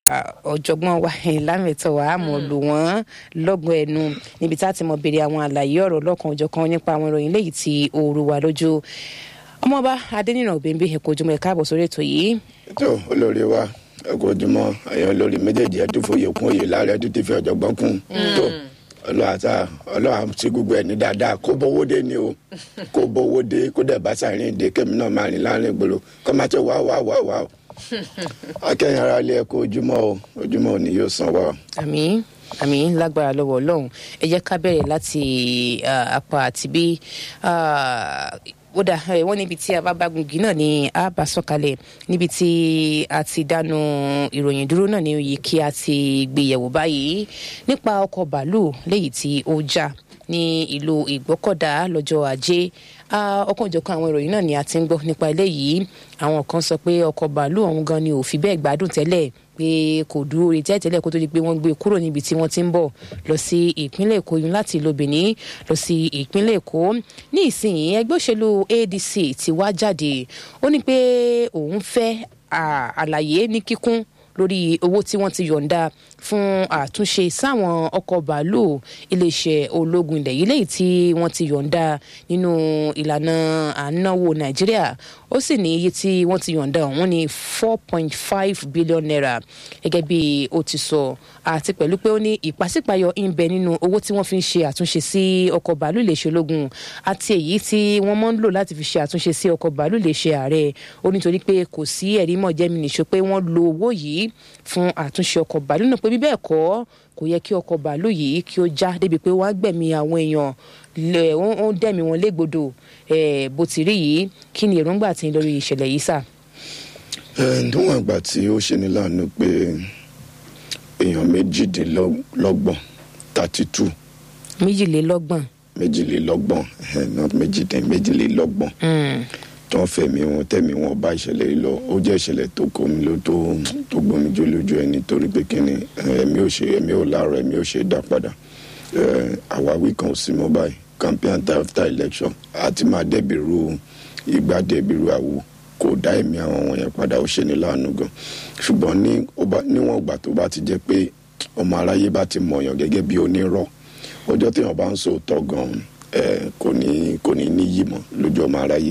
ọ̀jọ̀gbọ́n wa lámẹ̀tọ́ wa àmọ́ lò wọ́n lọ́gbọ̀n ẹnu níbi tá a ti mọ béèrè àwọn àlàyé ọ̀rọ̀ lọ́kan òjọ̀kan nípa àwọn ìròyìn léyìí tí ooru wà lójú ọmọọba adẹnìràn òbẹ̀ǹbẹ ẹ̀kọ́ ojúmọ́ ẹ̀ka àbọ̀ sórí ètò yìí. tó olórí wa ẹkọ ojúmọ́ ẹ̀yin olórí méjèèjì ẹtú fòye kún òye láàrẹ ẹtú ti fi ọ̀jọ̀gbọ́n kún tó ọlọ́àtà ọlọ́à ti gbogbo ẹ̀ ní dáadáa kó bówó dé ni o kó bówó dé kó dẹ̀ bá sàárín ìdè kémi náà máa rìn láàrin ìgboro kó má ṣe wá wá wá wá o akẹ́yìn ara ilé ẹ̀kọ́ ojúmọ́ o ojúmọ́ ò ní yóò san wá o. àmín àmín lágbára lọ́wọ́ ọlọ́run ẹ jẹ́ ká bẹ̀rẹ̀ láti apá àti bí ó dà wọ́n níbi tí a bá bá gungi náà ni a bá sọ̀kalẹ̀ níbi tí a ti dánu ìròyìn dúró náà ní oyè kí a ti gbéyẹ̀wò báyìí nípa ọkọ̀ bàálù léyìí tí ó já ní ìlú ìgbọ́kọ̀dá lọ́jọ́ ajé ọ̀kanòjọ̀kan àwọn ìròyìn náà ni a ti ń gbọ́ nípa eléyìí àwọn kan sọ pé ọkọ̀ bàálù ọ̀hún gan ni ò fi bẹ́ẹ̀ gbádùn tẹ́lẹ̀ pé kò dúró retí àìtẹ́lẹ̀ kó tó di pé wọ́n gbé kúrò níbi tí wọ́n ti ń bọ̀ lọ sí ìpínlẹ̀ èkó yun láti ìlú benin lọ sí ìpínlẹ̀ èkó ní ìsinyìí ẹgbẹ́ òṣèlú adc ti wá jáde ó ní pé òun fẹ́ àlàyé ní kíkún lórí owó tí wọ́n ti yọ̀ǹda fún àtúnṣe sáwọn ọkọ̀ bàálù iléeṣẹ́ ológun ilẹ̀ yìí lẹ́yìn tí wọ́n ti yọ̀ǹda nínú ìlànà ànáwó nàìjíríà ó sì ní iye tí wọ́n ti yọ̀ǹda ọ̀hún ní four point five billion naira gẹ́gẹ́ bí ó ti sọ àti pẹ̀lú pé ó ní ìpàsípàyọ ń bẹ nínú owó tí wọ́n fi ń ṣe àtúnṣe sí ọkọ̀ bàálù iléeṣẹ́ ológun àti èyí tí wọ́n mọ́ ń lò láti fi ṣe àtúnṣe sí ọkọ̀ bàálù iléeṣẹ́ ààrẹ ó nítorí pé kò sí ẹ̀rí mọ̀ jẹ́mi nìṣó pé wọ́n lo owó yìí fún àtúnṣe ọkọ̀ bàálù náà pé bí bẹ́ẹ̀ kọ́ kò yẹ kí ọkọ̀ bàálù yìí kí ó já débi pé wọ́n á gbẹ̀mí àwọn èèyàn ó ń dẹ̀mí wọn légbodò bó ti rí yìí kí ni èròǹgbà tí ń lórí ìṣẹ̀lẹ̀ yìí sà. níwọ̀n ìgbà tí ó ṣe ní láàánú pé èèyàn méjìdínlọ́gbọ̀n thirty two. méjìlélọ́gbọ̀n. méjìlélọ́gbọ̀n not méjìdín méjìlélọ́gbọ̀n tó ń fẹ̀mí wọn tẹ̀mí wọn bá ìṣẹ̀lẹ̀ yìí lọ ó jẹ́ ìṣẹ̀lẹ̀ tó kó mi ló tó tó gbomi jó lójú ẹ nítorí pé kíni ẹ̀mí ò ṣe ẹ̀mí ò láàárọ̀ ẹ̀mí ò ṣe dá padà àwáwí kan ò sí mọ́ báyìí campaign after election àti máa dẹ́bìrú ìgbà dẹ́bìrú àwo kò dá ẹ̀mí àwọn wọ̀nyẹn padà ó ṣe ní láàánú gan ṣùgbọ́n níwọ̀n ìgbà tó bá ti jẹ́ pé ọmọ aráyé bá ti mọ̀yàn gẹ́gẹ́ bí onírọ́ ọjọ́ téèyàn bá ń sòótọ́ gan kò ní kò ní níyì mọ́ lójú ọmọ aráyé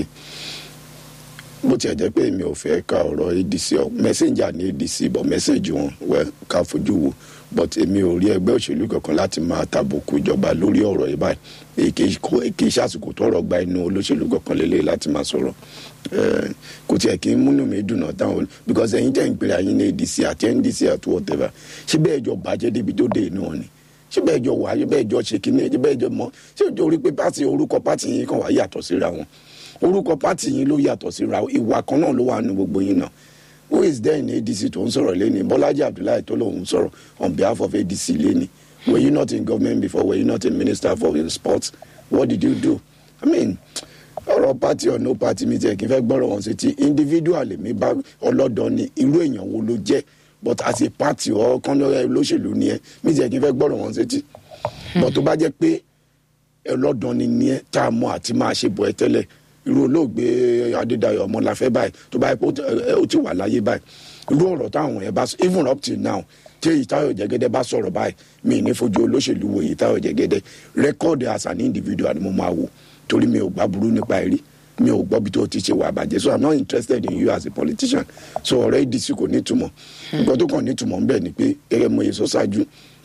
bó tiẹ̀ jẹ́ pé èmi ò fẹ́ ka ọ̀rọ̀ adc ọ messenger ní adc bọ̀ message wọn wẹ́ ká fojú wo but èmi ò rí ẹgbẹ́ òṣèlú kankan láti máa tàbùkù ìjọba lórí ọ̀rọ̀ yìí báyìí kì í ṣàsìkò tó ọ̀rọ̀ gba inú olóṣèlú kankan lélẹ̀ láti máa sọ̀rọ̀ kò tiẹ̀ kí n múnú mi dùn náà táwọn because ẹ̀yin tẹ̀ ń pèrè àyín ní adc àti ndc àti whatever ṣé bẹ́ẹ̀ jọ bàjẹ́ débi tó dé inú wọn ni ṣé bẹ́ẹ̀ jọ wà ṣé bẹ́ẹ̀ jọ ṣe kíní ṣé bẹ́ẹ̀ jọ mọ́ ṣé ìjọ orí pé pàtì orúkọ pàtì yìí kan wà yàtọ̀ síra wọn orúkọ pátì yín ló yàtọ̀ síra ìwà kan náà ló wà nù gbogbo yín náà who is there in adc tó ń sọ̀rọ̀ lẹ́ni bọ́lájí abdullahi tó lòun sọ̀rọ̀ on behalf of adc lẹ́ni were you not in government before were you not a minister for sports what did you do i mean ọ̀rọ̀ party or no party mi tiẹ̀ kí n fẹ́ gbọ́rọ̀ wọn sí ti individual mi bá ọlọ́dọ̀ ni irú èèyàn wo ló jẹ́ but as a party or kọ́nọ́rẹ́ olóṣèlú ni ẹ mi tiẹ̀ kí n fẹ́ gbọ́rọ̀ wọn sí ti but tó bá jẹ́ pé ọlọ́dọ̀ ni ni ẹ tá a mọ àti máa ṣe bọ̀ ẹ tẹ́lẹ̀ irú olóògbé adédayọ ọmọláfẹ báyìí tó báyìí pé ó ti wà láyé báyìí irú ọ̀rọ̀ táwọn yẹn bá sọ even up till now tí èyí táyọ̀ jẹ́gẹ́dẹ́ bá sọ̀rọ̀ báyìí mi ní fojú olóṣèlú wo èyí táyọ̀ jẹ́gẹ́dẹ́ rẹ́kọ́ọ̀dì as an individual ni mo máa wò torí mi ò gbá burú nípa ẹ̀rí mi ò gbọ́ bí tó ti ṣe wà bàjẹ́ so i'm not interested in you as a politician so ọ̀rẹ́ ìdísí kò ní ìtumọ̀ nǹkan tó kàn ní ìtumọ̀ ńbẹ̀ ni pé gẹ́gẹ́ mo yẹ sọ ṣáájú